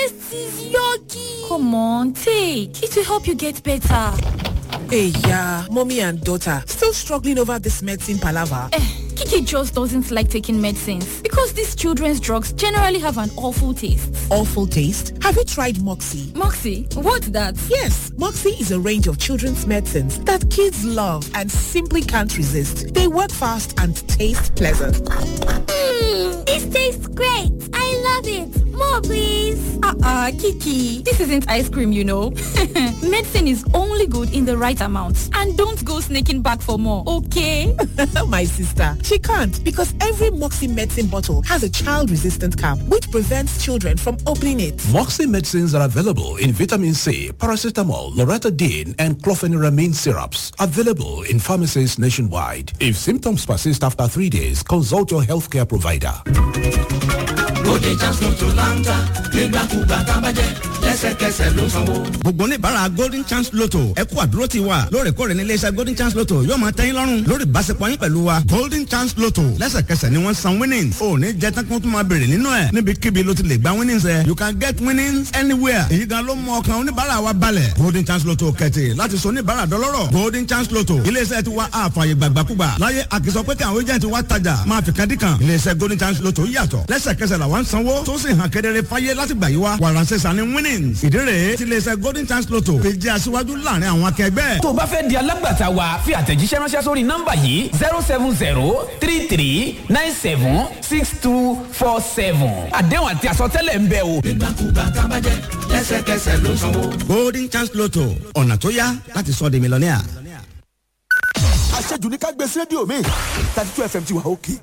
This is yucky. Come on, take. It will help you get better. Hey, yeah, mommy and daughter still struggling over this medicine palaver. Eh, Kiki just doesn't like taking medicines because these children's drugs generally have an awful taste. Awful taste? Have you tried Moxie? Moxie, what's that? Yes, Moxie is a range of children's medicines that kids love and simply can't resist. They work fast and taste pleasant. Mmm, this tastes great. I love it. More, please. Uh-uh, Kiki. This isn't ice cream, you know. Medicine is only good in the right amount. And don't go sneaking back for more, okay? My sister, she can't because every Moxie medicine bottle has a child-resistant cap which prevents children from opening it. Moxie medicines are available in vitamin C, paracetamol, loratadine, and clofeniramine syrups. Available in pharmacies nationwide. If symptoms persist after three days, consult your healthcare provider. Bóde Chance Lotto láńtà nígbàkúgbà tábàjẹ́ lẹ́sẹ̀kẹsẹ̀ ló sanwó. gbogbo oníbàárà golden chance lotto ẹ kú àdúró ti wa lóòrèkóòrè ní iléeṣẹ́ golden chance lotto yóò máa tẹ́yìn lọ́rùn lórí ìbáṣepọ̀ yín pẹ̀lú wa golden chance lotto lẹ́sẹ̀kẹsẹ̀ ni wọ́n san winnings ò ní jẹ́ tán kí wọ́n tún máa béèrè nínú ẹ̀ níbikíbi ló ti lè gba winnings ẹ̀ you can get winnings anywhere èyí gan ló mú ọkàn oníbàárà wa balẹ̀ golden chance lotto kẹ̀tì láti sọ oníbàárà dọlọ́rọ̀ golden chance lotto iléeṣẹ́ ti wa àfààyè gbàgbàkúgbà láyé àkìsọ pé kí àwọn agent wa tajà máa fi kadìkan iléeṣẹ́ golden chance lotto yàtọ̀ lẹ́sẹ̀kẹsẹ̀ làwọn sanwó tó sì hàn kedere fáyé láti gbà yí wa wàránṣẹ́ sani winnings ìdí rèé ti iléeṣẹ́ golden chance lotto fi jẹ́ aṣíwájú láàrin àwọn akẹgbẹ́. tó o bá fẹ́ di alágbàtà wa fi àtẹ̀jíṣẹ́ ránṣẹ́ sórí nọ́mbà yìí zero seven zero three three nine seven six two four seven àdéhùn àti àsọtẹ́lẹ̀ ń bẹ o. nígbàkúgbà tábàjẹ́ lẹ́sẹ̀kẹsẹ̀ ló sanwó. golden chance lotto ọ̀nà tó yá láti sọ di mílíọ̀nìà. àṣejù ní ká gbé sí rédíò mi thirty two fm ti wà òkè.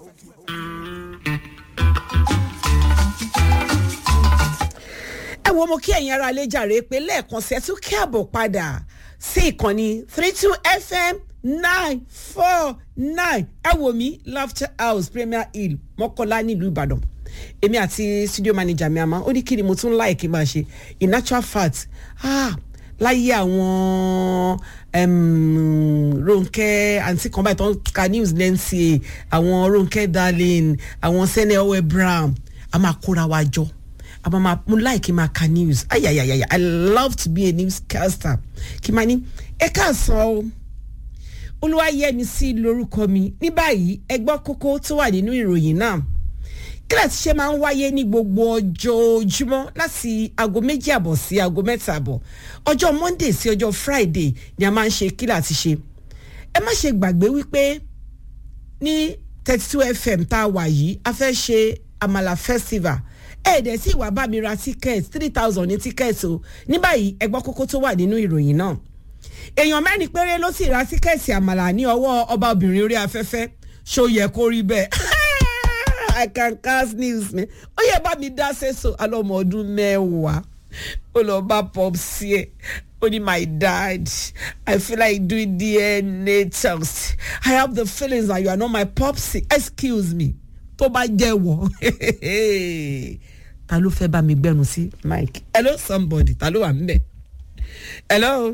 ẹ wo mo kí ẹ̀yin ara lè jàre pé lẹ́ẹ̀kan sí ẹ tún kí àbọ̀ padà sí ìkànnì three two fm nine four nine ẹ wò mí laughter house premier hill mọ́kànlá nílùú ìbàdàn èmi àti studio manager mi àmọ́ ó ní kí ni mo tún láì kí n máa ṣe in natural fact ah láyé àwọn um, ronke àǹtí kan báyìí tó ń ka news lẹ́ǹsì àwọn ronke darlin àwọn sẹ́nẹ̀ ọwẹ́ brown a máa kóra wa jọ àmọ́ máa mo like máa ka news ayayayaya i love to be a newscaster kí n máa ní ẹ káàsán o olúwayẹmi sí lórúkọ mi ní báyìí ẹ gbọ́ kókó tó wà nínú ìròyìn náà kílàsì ṣe máa ń wáyé ní gbogbo ọjọ́júmọ́ láti aago méjì àbọ̀ sí aago mẹ́ta àbọ̀ ọjọ́ monday sí ọjọ́ friday ni a máa ń ṣe kílàsì ṣe ẹ má ṣe gbàgbé wípé ní thirty two fm tá a wà yìí a fẹ́ ṣe àmàlà festival ẹ̀ẹ́dẹ̀ sí ìwà bá mi ra ticket three thousand ní ticket o ní báyìí ẹgbọ́n kókó tó wà nínú ìròyìn náà èèyàn mẹ́rin péré ló sì ra tíkẹ́ẹ̀tì àmàlà ní ọwọ́ ọba obìnrin orí afẹ́fẹ́ ṣó yẹ kó rí bẹ́ẹ̀ i can cast news mi ó yẹ bá mi dá sẹ́sọ alọ́mọ ọdún mẹ́wàá ó lọ bá pop sí ẹ ó ní my dad i feel like doing dna test i have the feelings that you are not my popsi excuse me tó bá jẹ́wọ́ ta ló fẹ́ bá mi gbẹ́nu sí mike hello somebody ta ló wà ń bẹ̀ hello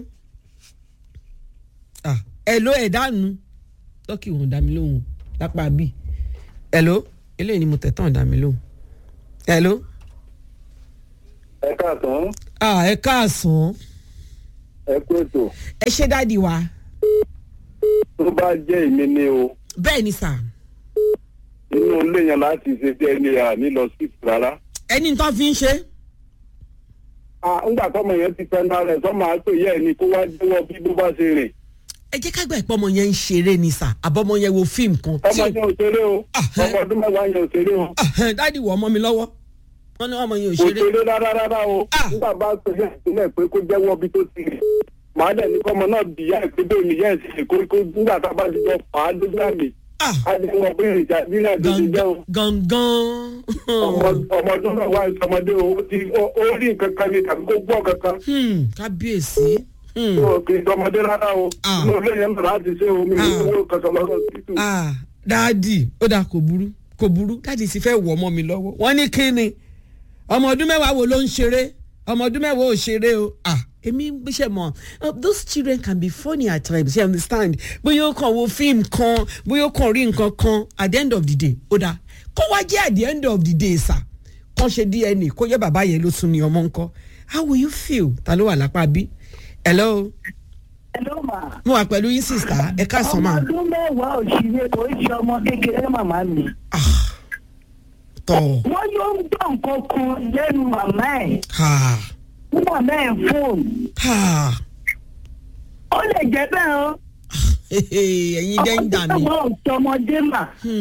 ah hello ẹ̀ dánu tọ́kì òun dá mi lóhùn lápá bíi hello eléyìí ni mo tẹ̀ tán dá mi lóhùn hello. ẹ káàsán. ah ẹ káàsán. ẹ kú ètò. ẹ ṣe dáàdi wa. tó bá jẹ́ èmi ni o. bẹ́ẹ̀ ni sà. inú ilé yẹn láti ṣe dna ní lọ sí rárá. ẹni tó fi ń ṣe. ńgbà tọmọ yẹn ti fẹ́ náà rẹ̀ tọ́mọ àtò yẹ ẹni kó wá jẹ́wọ́ bí bó bá ṣe rìn. ẹ jẹ́ ká gbà pé ọmọ yẹn ń ṣeré ni sà àbọ̀mọ yẹn wo fíìmù kan. ọmọ yẹn ò ṣeré o ọmọ ọdún mẹ́wàá yẹn ò ṣeré o. dáàdi wọ ọmọ mi lọ́wọ́ wọn ní ọmọ yẹn ò kò ṣeré. ṣeré rárá rárá o nígbà bá pè é ìpínlẹ̀ pé kó jẹ́wọ́ bí tó ti rìn. màá dẹ̀ ní kọ́mọ náà bìyà ẹ̀ pé bẹ́ẹ̀ ni yẹn ṣe kó kó nígbà tá a bá ti jọ fà á dójú àmì. a ní wọn pé ìjà nílẹ̀ tó ti jẹ́ o. gangan. ọmọ ọdún náà wá ìsọmọdé o ó ti ó rí nǹkan kan ní tàbí kó gbọ́ kankan. kábíyèsí. kì í sọmọdé rárá o inú ilé yẹn náà láti ṣe omi ìwúwo kankan lọ́sọ̀ títù. dáàdì ó dáa kò burú kò burú dáàdì sì fẹ́ wọ ọmọ mi lọ́wọ́ wọ́n ní kí ni ọmọ ọdún mẹ́wàá wo ló ń ṣeré ọmọ ọdún mẹ́wàá ò ṣeré o ah èmi ṣe mọ those children can be funny at times you understand bóyá ó kàn wo fíìmù kan bóyá ó kàn rí nǹkan kan at the end of the day ó dáa kó wá jẹ́ at the end of the day sà kán ṣe dna kó yẹ bàbá yẹn ló tún ní ọmọ ńkọ how will you feel ta ló wà lápá bí hello Hello ma. mo wà pẹ̀lú yín sista ẹ káàsán ọmọ mà ọdún mẹ́wàá òṣìṣẹ́ kò í ṣe ọmọ kékeré màmá mi. tọ̀ wọ́n yóò ń gbọ́ nǹkan kan lẹ́nu màmá ẹ̀ ha fún màmá ẹ̀ fóònù. ha ó lè jẹ́ bẹ́ẹ̀ o. ẹ̀yin dẹ́ńdà mi. ọmọ ọ̀tọmọdé mà.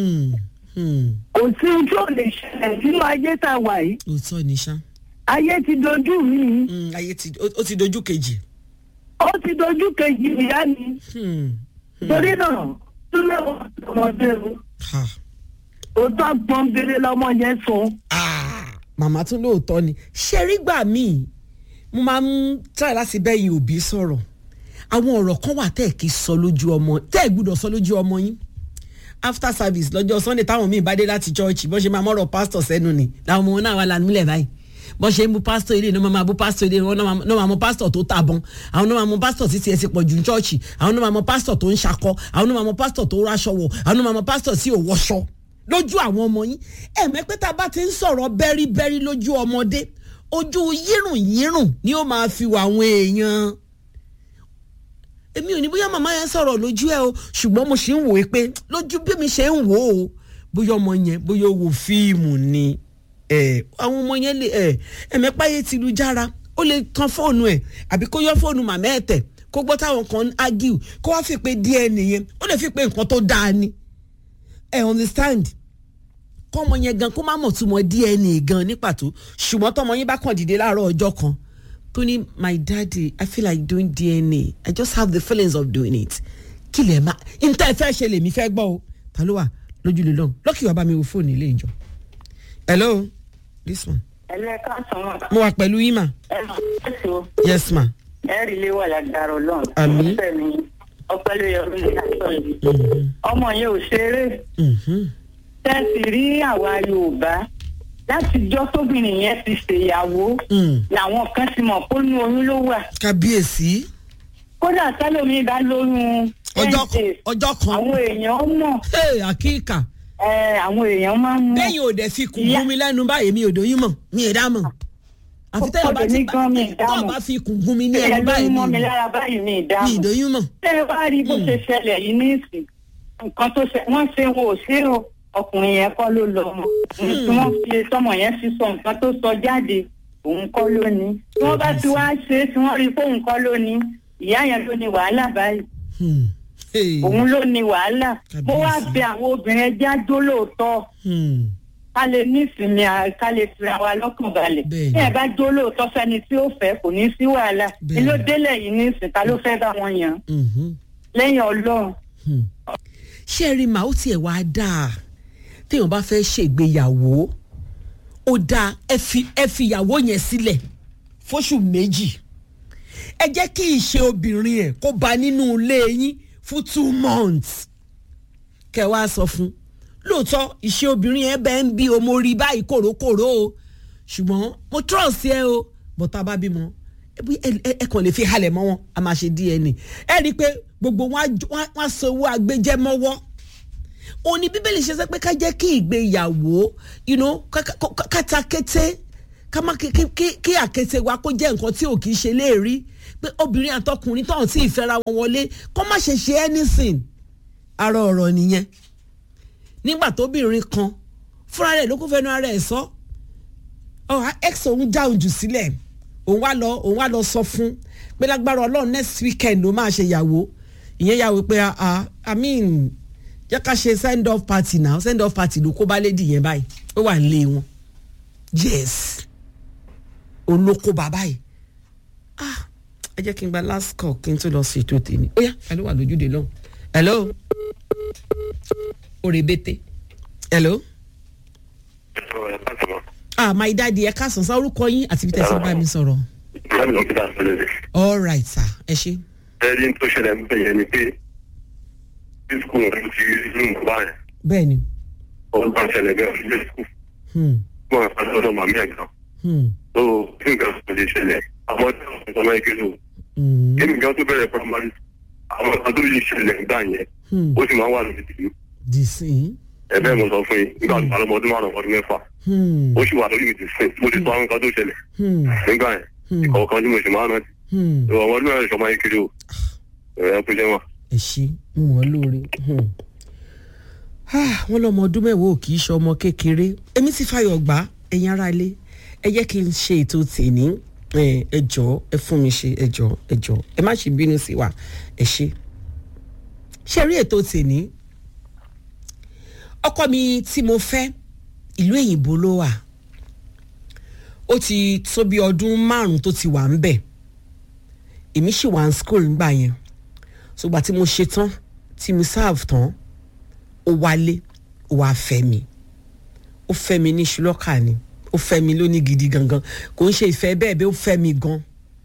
kò sí ohun tí ò lè ṣẹlẹ̀ sínú ayé tá a wà yìí. òótọ́ ni ṣá. ayé ti dojú mi. ayé ti ó ti dojú kejì. ó ti dojú kejì ìyá mi. torí náà tún lọ́wọ́ ọmọdé o. òótọ́ pọ́nbélé lọ́mọ yẹn sọ. màmá tún lóòótọ́ ni ṣe rí gbà míì mo máa ń try láti bẹ́yìn òbí sọ̀rọ̀ àwọn ọ̀rọ̀ kan wà tẹ́ ẹ̀ kí sọ lójú ọmọ tẹ́ ẹ̀ gbúdọ̀ sọ lójú ọmọ yín after service lọ́jọ́ sunday táwọn míì bá dé láti church bọ́n ṣe máa mọ́rọ̀ pastor sẹ́nu ni làwọn ọmọ wọn náà wà lánàá nílẹ̀ báyìí bọ́n ṣe ń bu pastor ilé náà máa bu pastor ilé wọn náà máa mọ pastor tó tàbọn àwọn náà máa mọ pastor títí ẹ ti pọ̀ jù ní church àwọn náà máa mọ pastor tó ń ṣakọ àwọn náà máa mọ pastor tó ráṣọ wọ̀ àwọn náà máa mọ pastor tí ò wọṣọ lójú àwọn ọmọ yín ẹ̀mẹ́pẹ́ tá a bá ti ń sọ̀rọ̀ bẹ́ríbẹ́rí lójú ọmọdé ojú yírùn yírùn ni ó máa fi wà àwọn èèyàn èmi ò ní bóyá màmá yẹn sọ̀rọ̀ lójú ẹ o ṣùgbọ́n mo ṣì ń wò ó pé lójú bí mi ṣe ń wò ó bóyá ọmọ yẹn bóyá ó wo fíìmù ni àwọn ọmọ yẹn lè ẹ̀mẹ́páyé ti lu jára ó lè kan fóònù ẹ̀ àbí kó yọ fóònù màmá ẹ̀ tẹ̀ kó gbọ́ táwọn kan ágìw kó wá fi pé díẹ̀ nìyẹn ó lè fi pé nǹkan tó dáa ni ẹ understand kọ́mọ yẹn gan kó má mọ̀ túmọ̀ dna gan ní pàtó ṣùgbọ́n tọmọ yín bá kàn dìde láàárọ̀ ọjọ́ kan tó ní my daddy i feel like doing dna i just have the feelings of doing it kí lè má níta ẹ fẹ́ ṣe lèmi fẹ́ gbọ́ o ta ló wà lójúlé lọ́hùn lọ́kì wàá bá mi wo fóònù ilé ìjọ. hello this one. ẹlẹ́ka sọ̀rọ̀. mo wà pẹ̀lú yín mà. ẹ máa ń pèsè yes ma. ẹ̀rí lé wà lágbára ọlọ́run. Àmín. ọ̀sẹ̀ mi ọpẹ́ ló yẹ orí ìdájọ́ yìí. ọmọ yẹn ò ṣeré. tẹ́sí rí àwa yorùbá láti jọ́ tóbìnrin yẹn ti ṣèyàwó làwọn kan ti mọ̀ pé ní oyún ló wà. kábíyèsí. kódà sálómi bá lóyún ọjọ́ ten ọjọ́ kan. àwọn èèyàn mọ̀. ee àkíkà. ẹ àwọn èèyàn máa ń mọ̀. bẹ́ẹ̀ yóò dẹ̀ fi kùn gún mi lẹ́nu báyìí mi ò dóyún mọ̀ mi ì dá mọ̀. àfi tẹ́lẹ̀ bá ti bá tọ́ bá fi kùn gún mi ní ẹnu báyìí mi. ẹ ló mọ mi lára báyìí mi ì dá mọ̀. mi ì dóyún mọ̀. ṣé ẹ wá rí bó ṣe ṣẹlẹ̀ yìí ní ìsìn nǹkan tó ṣe wọ́n ṣe wọn ò ṣe o ọkùnrin yẹn kọ́ ló lọ mọ̀ tí wọ́n fi sọmọ yẹn fi sọ nǹkan tó sọ jáde òun kọ́ ló ní tí wọ́n bá ti wá ṣe é tí wọ́n rí fóun kọ́ ló ní ìyá yẹn ló ní wàhálà báyìí òun ló ní wàhálà mo wá bẹ àwọn obìnrin ẹjẹ àjò lóòótọ́ ká lè ní ìsinmi ká lè fi àwa lọ́kàn balẹ̀ bí ẹ bá jó lóòótọ́ sẹ́ni tí ó fẹ́ kò ní sí wàhálà ni ló délẹ̀ yìí ní ìsìn ta ló fẹ́ bá wọn yàn lẹ́yìn ọlọ́run. ṣé ẹ rí màá ó tiẹ̀ wá dáa téèyàn bá fẹ́ ṣègbéyàwó ó dáa ẹ fi ẹ fi ìyàwó yẹn sílẹ̀ fóṣù méjì ẹ jẹ́ kí ìṣe obìnrin ẹ̀ kó ba nínú ilé yín fún two months kẹ wá sọ fún lóòótọ́ ìṣe obìnrin ẹ bẹ́ẹ̀ ń bí o mo rí báyìí kòrókòró o ṣùgbọ́n mo trust ẹ o bọ́tà bá bímọ ẹ kàn lè fi halẹ̀ mọ́ wọn a máa ṣe dna ẹ rí i pé gbogbo wọn á sọ owó agbẹjẹ mọ́wọ́ òun ni bíbélì ṣe sọ pé ká jẹ́ kí ìgbéyàwó kátàkété ká má kí àkété wa kó jẹ́ nǹkan tí ò kì í ṣe léèrí pé obìnrin àtọkùnrin tó hàn tí ìfẹ́ra wọn wọlé kó má ṣe ṣe anything ara ọ̀rọ̀ nìyẹn nígbà tóbìnrin kan fúnra rẹ̀ ló kó fẹ́nu ara ẹ̀ sọ ọ̀hà x òun dáhùn jù sílẹ̀ òun wá lọ òun wá lọ sọ fún pé lágbára ọlọ́run next weekend ló máa ṣe ìyàwó ìyẹn yàwó pé i mean jẹ́ ká ṣe send off party now send off party ló kó bá lédi yẹn báyìí ó wà nílé wọn yes òun ló kó bàbá yìí ah ẹ jẹ́ kí n gba last call kí n tó lọ sí ètò tèmi ó yá ẹ ló wà lójúde lọ́hùn hello òrèbètè hello. ah my daddy ẹ káàsán sá orúkọ yín àti bí tẹ̀sán bá mi sọ̀rọ̀. all right sir ẹ ṣe. ẹni tó ṣẹlẹ̀ ń bẹ̀yẹ ni pé bí skul rẹ̀ ti rí inú bàbá yẹn. bẹ́ẹ̀ni. ọ̀hún bá ṣẹlẹ̀ bẹ́ẹ̀ fi lé skul. wọ́n á padà lọ́dọ̀ màmí ẹ̀ gan. tó kí nǹkan tó lè ṣẹlẹ̀ àwọn ọ̀dọ́ ọ̀sán ọmọ ẹgbẹ́ lò. kí nǹkan tó bẹ̀rẹ̀ primary àwọn ọ̀sán tó lè ṣẹlẹ̀ gbà yẹn ó sì máa wà lórí tìlú. dìsín. ẹ bẹ́ẹ̀ mo sọ fún yín nígbà tó bá lọ́mọ ọdún márùn-ún ọdún mẹ́fà ó sì wà lórí mi ti sìn mo ti sọ àwọn nǹkan tó ṣẹlẹ̀ nígbà yẹn ìkọ̀ọ̀kan tí mo sì máa ń rántí ìwọ ọmọ ọdún mẹ́rin ṣọmọ yín kiri o ẹ kú jẹ́ wọn. ẹ ṣe ń wọ́n lóore wọ́n lọ́mọ ọdún mẹ́wàá ò kì í ṣe ọmọ kékeré èmi ti fàyọ̀ gbá ẹ̀yin ará ilé ẹ jẹ́ kí n ṣe ètò tèmi ẹ jọ ẹ fún mi ṣe ẹ jọ ẹ jọ ẹ má ṣe bínú sí wa ẹ ṣe ṣe rí ètò tèmi ọkọ mi tí mo fẹ́ ìlú èyìnbó ló wà ó ti tó bí ọdún márùn tó ti wà ń bẹ̀ èmi sì wà ní school ńgbà yẹn ṣùgbọ́n tí mo ṣe tán tí mo serve tán ó wálé ó wá fẹ́ mi ó fẹ́ mi ní ṣùlọ́kà ni ó fẹ́ mi lóní gidi gangan kò ń ṣe ìfẹ́ bẹ́ẹ̀ bẹ́ẹ̀ ó fẹ́ mi gan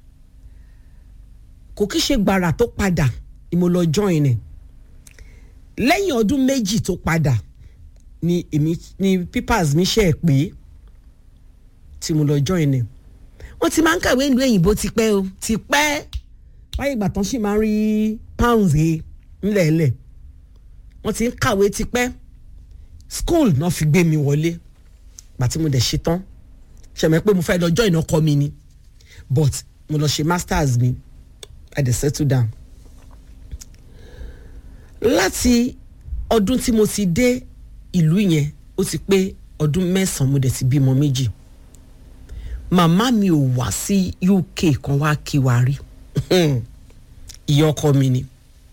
kò kí ṣe gbàrà tó padà ni mo lọ join ẹ̀ lẹ́yìn ọdún méjì tó padà ni èmi ni papers mi ṣe é pé tí mo lọ join ẹ̀ wọ́n ti máa ń kàwé ìlú òyìnbó ti pẹ́ o ti pẹ́ báyìí ìgbà tán sì máa ń rí pounds he ńlẹ̀ẹ́lẹ̀ wọ́n ti ń kàwé ti pẹ́ school náà fi gbé mi wọlé gbà tí mo dẹ̀ ṣe tán ṣẹ̀mẹ́ pé mo fẹ́ lọ join ọkọ mi ni but mo lọ ṣe masters mi i dey settle down láti ọdún tí mo ti dé ìlú yẹn ó ti pé ọdún mẹ́sàn-án mo dẹ̀ ti bímọ méjì màmá mi ò wá sí uk kan wá kí wa rí ìyá ọkọ mi ni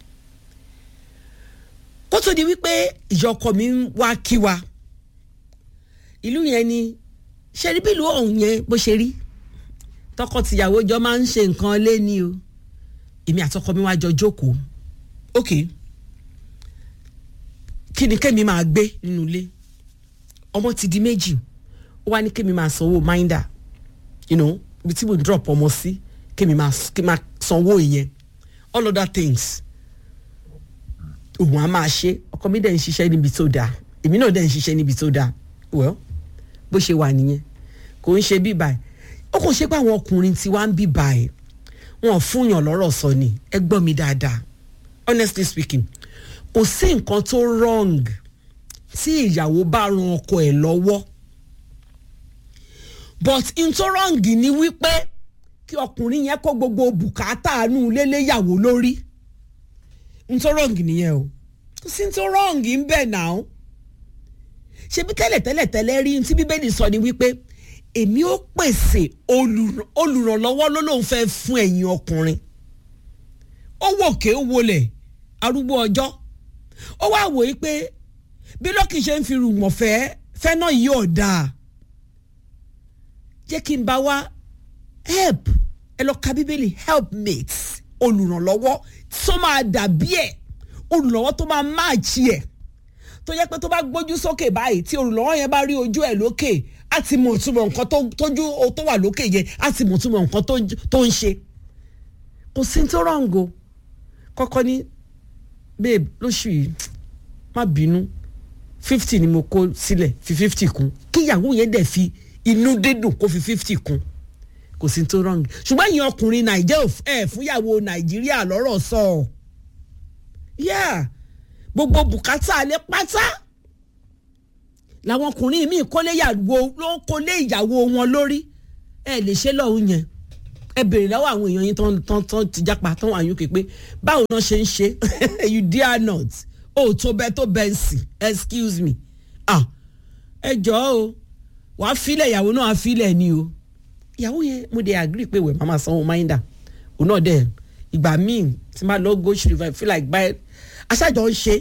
kó tó di wípé ìyá ọkọ mi ń wá kí wa ìlú yẹn ni ṣe rí bílùú ọ̀hún yẹn bó ṣe rí tọkọtìyàwó jọ máa ń ṣe nǹkan lé ní o èmi àtọkọ mi wá jọ jókòó ok kí ni kémi máa gbé nínú ilé ọmọ ti di méjì ó wá ní kémi máa sanwó minder you know ibi tí mo drop ọmọ sí kémi máa kémi máa sanwó ìyẹn all other things òun á máa ṣe ọkọ mi dẹ̀ ń ṣiṣẹ́ níbi tó dáa èmi náà dẹ̀ ń ṣiṣẹ́ níbi tó dáa well bó ṣe wà nìyẹn kò ń ṣe bíbà ẹ̀ ó kò ṣe pé àwọn ọkùnrin tí wàá ń bíbà ẹ̀ wọn fún yàn lọ́rọ̀ sọ ni ẹ gbọ́ mi dáadáa honestly speaking kò sí nǹkan tó wrong tí ìyàwó bá ran ọkọ ẹ̀ lọ́wọ́ but n tó wrong ni wípé kí ọkùnrin yẹn kó gbogbo bùkátà àánú léléyàwó lórí n tó wrong nìyẹn o kò sí n tó wrong ń bẹ̀ náà ṣebí tẹ́lẹ̀ tẹ́lẹ̀ tẹ́lẹ̀ rí tí bíbélì sọ ni wípé èmi ó pèsè olùrànlọ́wọ́ ló lóun fẹ́ fún ẹ̀yin ọkùnrin ó wòkè ó wọlẹ̀ arúgbó ọjọ́ ó wá wòye pé bí lọ́kì ṣe ń fi rùmọ̀ fẹ́ fẹ́ náà yìí ò dáa jẹ́ kí n bá wá help ẹ lọ ka bíbélì helpmates olùrànlọ́wọ́ tó máa dàbí ẹ̀ olùrànlọ́wọ́ tó máa máàchì ẹ̀ tó yẹ pé tó bá gbójú sókè báyìí tí olùrànlọ́wọ́ yẹn bá rí ojú ẹ̀ lókè á ti mọ̀ túmọ̀ nǹkan tójú tó wà lókè yẹn á ti mọ̀ túmọ̀ nǹkan tó ń ṣe kò sí tó rọ̀ǹgò kọ́kọ́ ní babe lóṣù yìí má bínú fifty ni mo kó sílẹ̀ fi fifty kún kíyàwó yẹn dẹ̀ fi inú dídùn kó fi fifty kún kò sí tó rọ̀ǹgì ṣùgbọ́n ìyẹn ọkùnrin nàìjẹ́ ẹ̀ fúnyàwó nàìjíríà lọ́rọ̀ sọ ọ́ yeah gbogbo bùkátà alẹ́ pátá làwọn ọkùnrin míì kólé ìyàwó ló ń kólé ìyàwó wọn lórí ẹ lè ṣe lọ́hùn yẹn ẹ béèrè lọ́wọ́ àwọn èèyàn yín tán tán tán ti jápa tán wà yín pé báwo náà ṣe ń ṣe you dare not o tó bẹ tó bẹ ń sìn excuse me ah ẹ jọ̀ọ́ o wàá filẹ̀ ìyàwó náà á filẹ̀ ni o ìyàwó yẹn mo dey agree pé wẹ̀ mama sanwó minder òun náà dẹ̀ ìgbà míì tí máa lọ go through if i feel like buy aṣáájọ ń ṣe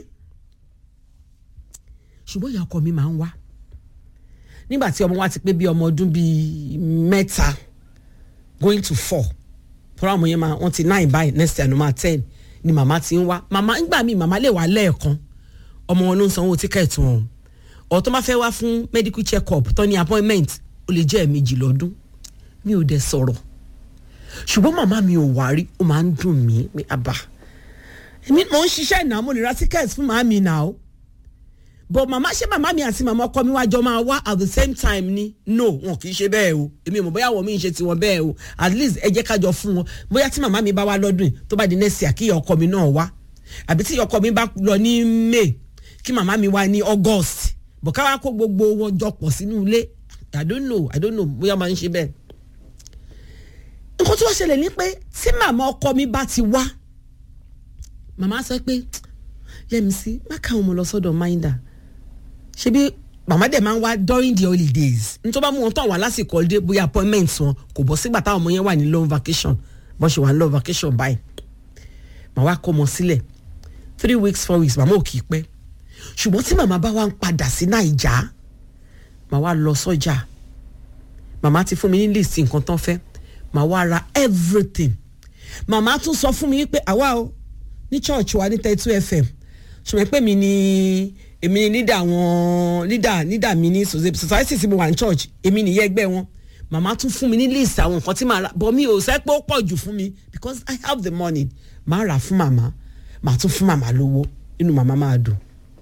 ṣùgbọ́n ìyá ọkọ mi máa ń wá nígbà tí ọmọ wa ti pé bí ọmọ ọdún bíi mẹ́ta going to four tọ́ra ọmọ yẹn máa wọ́n ti nine by next year no ma ten ni màmá ti ń wá màmá ńgbà míì màmá lè wá lẹ́ẹ̀kan ọmọ wọn ló ń sanwó tíkẹ́ẹ̀tì wọn ọ̀ tó máa fẹ́ wá fún medical check up tó ní appointment ó lè jẹ́ ẹ̀ẹ̀mejì lọ́dún mi ò dẹ̀ sọ̀rọ̀ ṣùgbọ́n màmá mi ò wá rí ó máa ń dùn mí pé àbá èmi mò ń ṣiṣẹ́ ìnáwó mo lè ra tíkẹ́ẹ̀tì fún màmí náà but màmá ṣé màmá mi àti màmá ọkọ mi wá jọ máa wá at the same time ni no wọn kì í ṣe bẹ́ẹ̀ o èmi ò mọ̀ bóyá àwọn mi ń ṣe tiwọn bẹ́ẹ̀ o at least ẹ jẹ́ ká jọ fún wọn bóyá tí màmá mi bá wá lọ́dún yìí tó bá di next year kí ìyá ọkọ mi náà wá àbí tí ìyá ọkọ mi bá lọ ní may kí màmá mi wá ní august bọ̀ ká wá kó gbogbo wọn jọ pọ̀ sínú ilé i don't know i don't know bóyá máa ń ṣe bẹ́ẹ̀. nǹkan tí wọ́n ṣẹlẹ̀ ní pé tí màmá ọkọ mi bá ti wá màmá sọ pé yẹmísí má káwọn ọmọ lọ sọ́dọ̀ minder ṣebí màmá dẹ̀ máa ń wá during the holidays nítorí bá mú wọn tán wà lásìkò holiday bóyá appointment wọn kò bọ́ sígbà táwọn ọmọ yẹn wà ní long vacation bọ́n ṣe wà ní long vacation báyìí màá wá kó ọmọ sílẹ̀ three weeks four weeks màmá ò kì í pẹ́ ṣùgbọ́n tí màmá bá wá ń padà sí naija màá wá lọ sọ́jà màmá ti fún mi ní list nǹkan tán fẹ́ màá wá ra everything màmá tún sọ fún mi pé àwa o ní church wa ní thirty two fm ṣùgbọ́n pé mi ni èmi ni leader àwọn leader leader mi ní society tí mo wà ní church èmi nìyẹn ẹgbẹ́ wọn màmá tún fún mi ní list àwọn nǹkan tí màá ra bọ́ mi ò sẹ́ pé ó pọ̀ jù fún mi because i have the money màá rà fún màmá màá tún fún màmá lówó inú màmá máa dùn.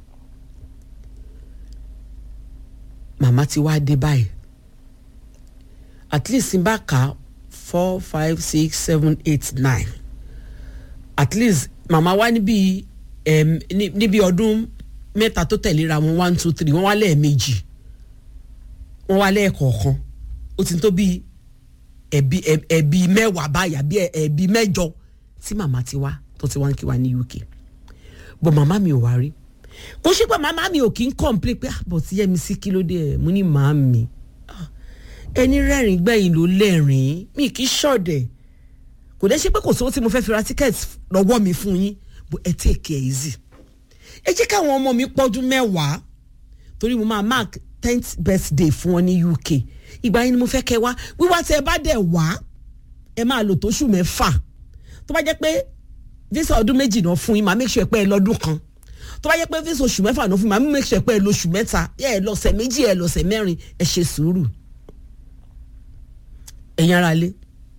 màmá ti wá dé báyìí at least n bá kà four five six seven eight nine at least màmá wá níbi um, níbi ọdún mẹ́ta tó tẹ̀léra wọn one two three wọ́n wá lẹ́ẹ̀mejì wọ́n wá lẹ́ẹ̀kọ̀ọ̀kan ó ti tó bí ẹ̀bí ẹ̀bí mẹ́wàá báyà bí ẹ̀bí mẹ́jọ tí màmá ti wá tó ti wá ń kí wa ní uk bọ̀ màmá mi ò wá rí kò ṣe pé màmá mi ò kí ń complain pé àbọ̀ tí yẹ́mi sí kí ló dé ẹ̀ mo ní màá mi ẹni rẹ́rìn gbẹ̀yìn ló lẹ́rìn mi kì í ṣọ̀dẹ̀ kò dẹ́ ṣe pé kò sówó tí mo fẹ́ fi ra tíkẹ́ẹ̀tì lọ́wọ́ mi fún yín bó ẹ take it easy ẹ jẹ́ káwọn ọmọ mi pọ́dún mẹ́wàá torí mo máa mark tenth birthday fún wọn ní uk ìgbà yẹn ni mo fẹ́ kẹ́ wá wíwá tí ẹ bá dẹ̀ wá ẹ máa lò tóṣù mẹ́fà tó bá jẹ́ pé visa ọdún méjì náà fún yín máa make sure pé ẹ lọ́dún kan tó bá jẹ́ pé visa oṣù mẹ́fà náà fún yín máa make sure pé ẹ lóṣù mẹ́ta ẹ lọ́sẹ̀ méjì ẹ lọ́sẹ̀ mẹ́rin ẹ ṣe sùúrù ẹ̀yin ara lé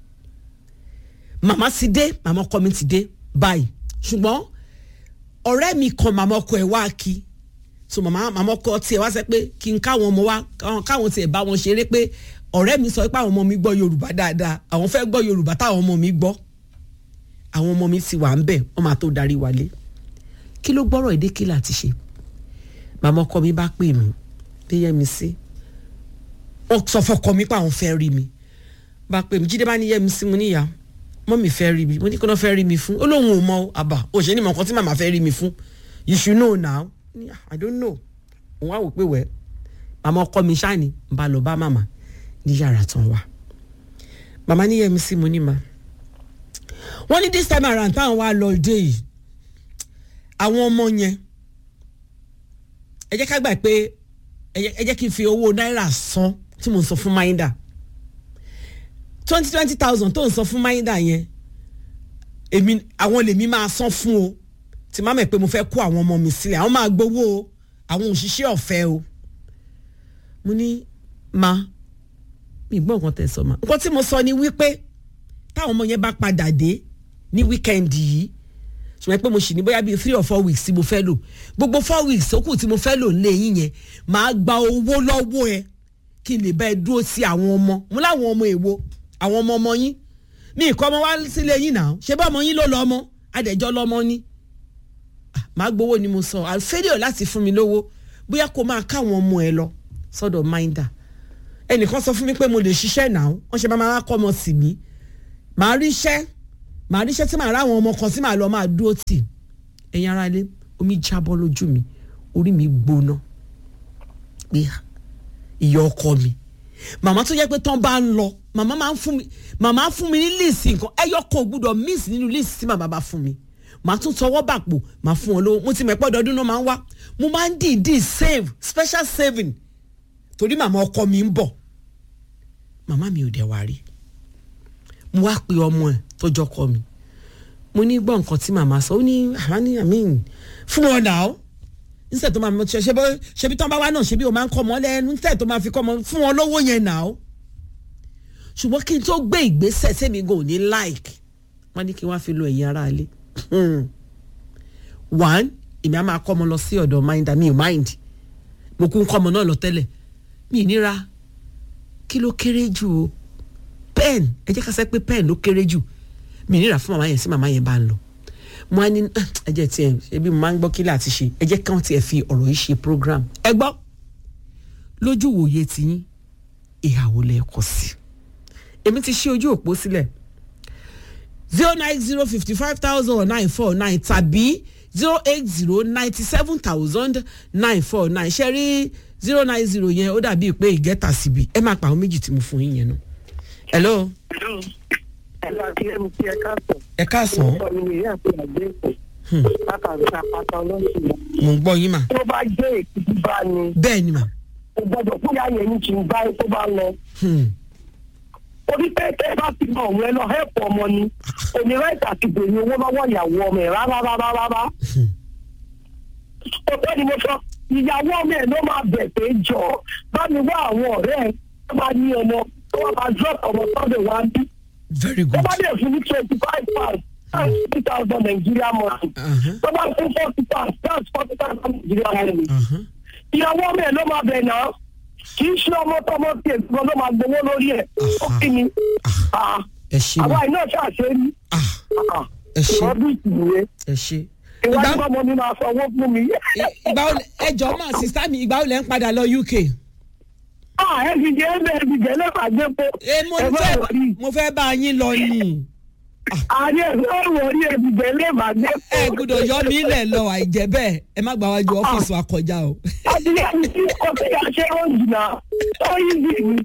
màmá ti dé màmá ọkọ mi ti dé báyìí ṣùgbọ́n ọ̀rẹ́ mi kan màmá ọkọ ẹ̀ wá kí so màmá màmá ọkọ tiẹ̀ wá sẹ́ pé kí n káwọn ọmọ wa káwọn tiẹ̀ bá wọn ṣeré pé ọ̀rẹ́ mi sọ pé àwọn ọmọ mi gbọ́ yorùbá dáadáa àwọn fẹ́ gbọ́ yorùbá táwọn ọmọ mi gbọ́ àwọn ọmọ mi ti wà ń bẹ̀ wọ́n máa tó darí wálé kí ló gbọ́rọ̀ èdè kí láti ṣe màmá ọkọ mi bá pè mí bí yẹ mi sí wọ́n sọ fọkọ mi pé àwọn fẹ́ rí mi bá pè mí jíde bá ní yẹ mi sí mo níyà mọ́mì fẹ́ rí mi mo ní kí wọ́n fẹ́ rí mi fún ó lóun ò mọ àbá òṣèlú mọ̀ nǹkan tí màmá fẹ́ rí mi fún you should know now i don't know òun á wò pé wẹ́ màmá ọkọ mi ṣáàní ń bá lọ bá màmá ní yàrá tán wá màmá ní yẹmi sí mo ní ma wọ́n ní this time around táwọn wá lọ dé yìí àwọn ọmọ yẹn ẹ jẹ́ ká gbà pé ẹ jẹ́ kí n fi owó náírà san tí mo sọ fún maida twenty twenty thousand tó ń san fún maida yẹn èmi àwọn lèmi máa san fún o tí má mẹ̀ pé mo fẹ́ kó àwọn ọmọ mi sílẹ̀ àwọn máa gbowó o àwọn òṣìṣẹ́ ọ̀fẹ́ o mo ní ma mi gbọ́ nǹkan tẹ̀ sọ ma nǹkan tí mo sọ ni wípé táwọn ọmọ yẹn bá padà dé ní wíkẹ́ndì yìí ṣùgbọ́n pé mo sì ní bóyá bíi three or four weeks tí mo fẹ́ lò gbogbo four weeks ó kù tí mo fẹ́ lò nílé yín yẹn màá gba owó lọ́wọ́ ẹ kí n lè bá ẹ dúró sí àwọn ọmọ mo láwọn ọmọ èwo àwọn ọmọ ọmọ yín mi ìkọ́ ọmọ wá sílé yín náà ṣé bá ọmọ yín ló lọ ọmọ adẹ̀jọ́ lọ́mọ ní màá gbowó ni mo sọ àfẹ́lẹ́ láti fún mi lówó bóyá kó máa káwọn ọmọ ẹ lọ sọ́dọ̀ minder ẹnìkan sọ fún mi pé mo lè ṣiṣẹ́ náà wọ́n ṣe máa kọ́ ọmọ sí mi màá rí iṣẹ́ màá rí iṣẹ́ tí màá rá àwọn ọmọ kan tí màá lọ máa dúró tì ẹ̀yin ara lé omi jábọ́ lójú mi orí mi gbóná pé ìyá ọkọ mi màmá tó yẹ pé tán bá ń lọ màmá máa ń fún mi màmá fún mi ní líìsì nǹkan ẹyọ kan ò gbúdọ̀ miss nínú líìsì tí màmá bá fún mi màá tún tọwọ́ bàpò màá fún wọn lówó mo ti mọ̀ pé ọdọọdún náà máa ń wá mo máa ń dìídì save special saving torí màmá ọkọ mi ń bọ̀ màmá mi ò dẹ̀ wá rí mo wá pe ọmọ ẹ̀ tó jọkọ mi mo ní gbọ́ nǹkan tí màmá sọ ó ní àmàní àmín fún wọn náà níṣẹ́ tó máa ṣe ṣebí tán bá wá náà ṣebí o máa ń kọ́ ọmọ lẹ́nu níṣẹ́ tó máa fi kọ́ ọmọ fún wọn lówó yẹn náà ṣùgbọ́n kí n tó gbé ìgbésẹ̀ sẹ́mi gò ní like wọ́n ní kí wọ́n fi lo ẹ̀yìn ara ilé one èmi á máa kọ́ ọmọ lọ sí ọ̀dọ̀ minder mi ò mind mo kún kọ́ ọmọ náà lọ tẹ́lẹ̀ mi ì níra kí ló kéré jù o pen ẹ jẹ́ ká sẹ́ pé pen ló kéré jù mi ì níra fún màmá yẹn sí màmá yẹn bá ń lọ mo á ní ẹ jẹ́ tiẹ̀ ẹbí mo máa ń gbọ́ kí láti ṣe ẹ jẹ́ káwọn tiẹ̀ fi ọ̀rọ̀ yìí ṣe program ẹ gbọ́ lójú wòye tiyín ìhàwó lẹ kọ sí èmi ti ṣí ojú òpó sílẹ̀ zero nine zero fifty five thousand nine four nine tàbí zero eight zero ninety seven thousand nine four nine ṣe rí zero nine zero yẹn ó dàbí pé ìgẹ́ta síbi ẹ máa pa àwọn méjì tí mo fún yín yẹn nù. hello. ẹ káàsán. mo ń gbọ́ yín mà. tó bá jẹ́ èkìtì bá ní. bẹ́ẹ̀ ni mà. kò gbọdọ̀ fún yàrá yẹn ní kí n bá tó bá lọ. orí pẹ́ẹ́tẹ́ bá ti mọ̀ òun ẹ lọ hẹ́pù ọmọ ni òní ráìtì àti bèrè owó lọ́wọ́ ìyàwó ọmọ ẹ̀ rárá rárá rárá. ọ̀pẹ́ ni mo sọ ìyàwó ọmọ ẹ̀ ló máa bẹ̀ pé jọ bá mi wá àwọn ọ̀rẹ́ ẹ̀ tó bá ní ọmọ tó wá máa drop ọmọ sọ́dọ̀ wá bí. very good. tó bá dẹ̀ fún ní twenty five pounds that's three thousand Nigeria money. tó bá fún forty pounds that's forty thousand Nigeria money. ìyàwó ọmọ ẹ̀ ló máa bẹ̀ náà kì í ṣe ọmọ tọmọ tí èsì kan ló máa gbowó lórí ẹ̀ ó kí ni. ẹ ṣe àwa iná ṣàṣe rí. ẹ ṣe ìwọ́n bí ìwé. ẹ ṣe. ìwádìí ọmọ mi máa sanwó fún mi. ìgbà wo ẹ jọ máa sísá mi ìgbà wo lẹ ń padà lọ uk. ẹ fi jẹ́ ẹ bẹ́ẹ̀ fi jẹ́ lẹ́fà gbé po. mo fẹ́ mo fẹ́ bá yín lọ ni. ààrẹ ẹ wọ orí ẹ fi jẹ́ lẹ́fà gbé po. ẹ gbọ́dọ̀ yọ mí lẹ̀ lọ àìjẹ́ bẹ́ẹ̀ ẹ má gbà wájú ọ́fíìsì wa kọjá o. àti ẹni tí ọtí àṣẹ ó jìnnà ó yí bí mi.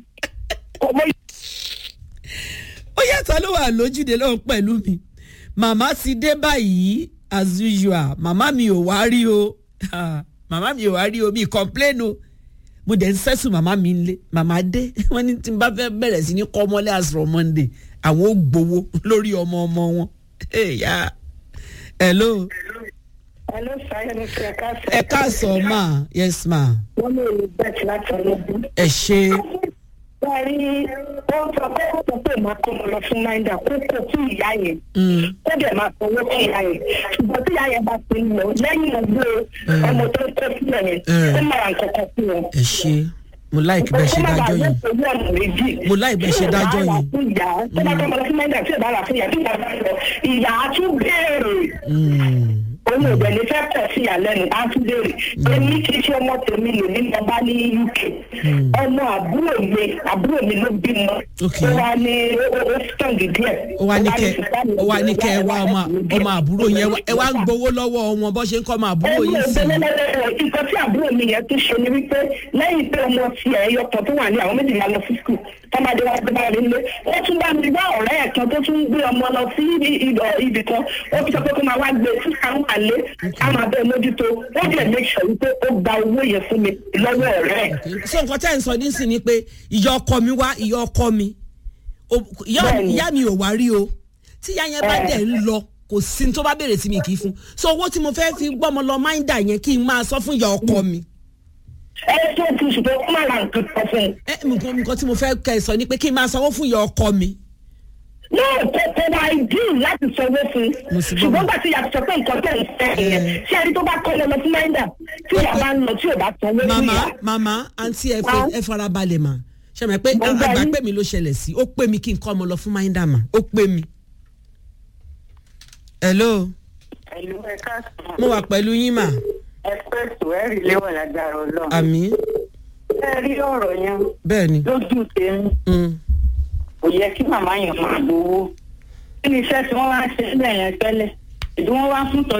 ó yàtọ̀ ló wà lójúde lọ́hùn pẹ̀lú mi màmá ti dé báyìí as usual màmá mi ò wá rí o màmá mi ò wá rí o mi complain o mo dẹ̀ ń sẹ́sùn màmá mi ń lé màmá dé wọ́n ní tí n bá fẹ́ bẹ̀rẹ̀ sí ní kọ́ ọmọlé àsọ̀rọ̀ monday àwọn ò gbowó lórí ọmọ ọmọ wọn. hello. hello sáyẹn ní kí ẹ ká sọ. ẹ káàsán ma yes ma. wọ́n lè rí bẹ́ẹ̀ láti ọlọ́dún. ẹ ṣe. Bẹ́ẹ̀ni, ó sọ pé ó sọ pé màá kọ́ ọ lọ fún náírà kó kó fún ìyá yẹn. Ó dẹ̀ máa sanwó fún ìyá yẹn. Ṣùgbọ́n tí ìyá yẹn bá ti lọ lẹ́yìn ọgbẹ́ ọmọ tó ń tẹ́ sílẹ̀ yẹn, ó máa ra nǹkan kan fún wọn. ẹ ṣe mo láìkí bẹ́ẹ̀ ṣe dájọ́ yẹn mo láìkí bẹ́ẹ̀ ṣe dájọ́ yẹn. tó bá kọ́ ọ lọ fún náírà tí ì bá rà fún ìyá tí ìyá bá lọ ìyá á tún béèrè òun ò bẹ̀ ní fẹ́ pọ̀ sí ìyàlẹ́nu á tún béèrè èmi kì í ṣe ọmọ tèmi lè ní ọba ní uk ọmọ àbúrò mi àbúrò mi ló bímọ ó wá ní ó strong díẹ̀. ó wá ní kẹ ó wá ní kẹ ẹ wá ọmọ ọmọ àbúrò yẹn ẹ wá ń gbowó lọ́wọ́ wọn bó ṣe ń kọ́ ọmọ àbúrò yìí sí. nǹkan tí àbúrò mi yẹn tún ṣe ni wípé lẹ́yìn pé ọmọ ti ẹ̀ yọ kan tó wà ní àwọn méjìlá lọ sí skul tọ́mọdé wa gbé báyìí nílé ó tún bá mi wá ọ̀rẹ́ ẹ̀ kan tó tún gbé ọmọ lọ sí ibì kan ó fi sọ pé kó máa wá gbé sí àwọn àlé a máa bẹ mójútó ó dẹ̀ make sure wípé ó gba owó yẹn fún mi lọ́wọ́ ọ̀rẹ́ ẹ̀. so nǹkan tẹ́ ẹ̀ ń sọ nísìnyí ni pé ìyá ọkọ mi wá ìyá ọkọ mi ìyá mi ò wá rí o tí ìyá yẹn bá dẹ̀ ń lọ kò sí ní tó bá béèrè tí mi kì í fún so owó tí mo fẹ́ fi gbọ́mọ lọ máìndà yẹn kí n máa sọ fún ìyá ọkọ mi. ẹ tó ti ṣùgbọ́n ó máa ra nǹkan kan fún un. ẹ nǹkan nǹkan tí mo fẹ́ kẹ́ ẹ sọ ni pé kí n máa sanwó fún ìyá ọkọ mi. náà kò kò wá ìdí láti sanwó fún un ṣùgbọ́n gbà tí yàtọ̀ pé nǹkan tẹ̀ ń fẹ́ yẹn ṣé ẹni tó bá kọ́ lọ fún máìndà tí ìyá bá ń lọ tí ò bá sanwó fún màmá ìyá. màmá àǹtí ẹ fẹ́ ẹ fara balẹ̀ mà ṣe mọ̀ pé àgbà pé mi ló ṣẹlẹ̀ sí ó pè mí kí n kọ́ ọmọ lọ fún máìndà mà ó pè mí. hello ẹ̀lú ẹ̀ka sùn. mo wà pẹ̀lú yín mà. ẹ pé ètò ẹ rí léwọ̀n lágbára ọlọ́run. àmì. ẹ rí ọ̀rọ̀ yẹn. bẹ́ẹ̀ni. lójú tèmi. kò yẹ kí màmá yẹn máa gbowó. kí ni iṣẹ́ tí wọ́n wá ṣe sílẹ̀ yẹn tẹ́lẹ̀ ìdí wọ́n wá fún tọ́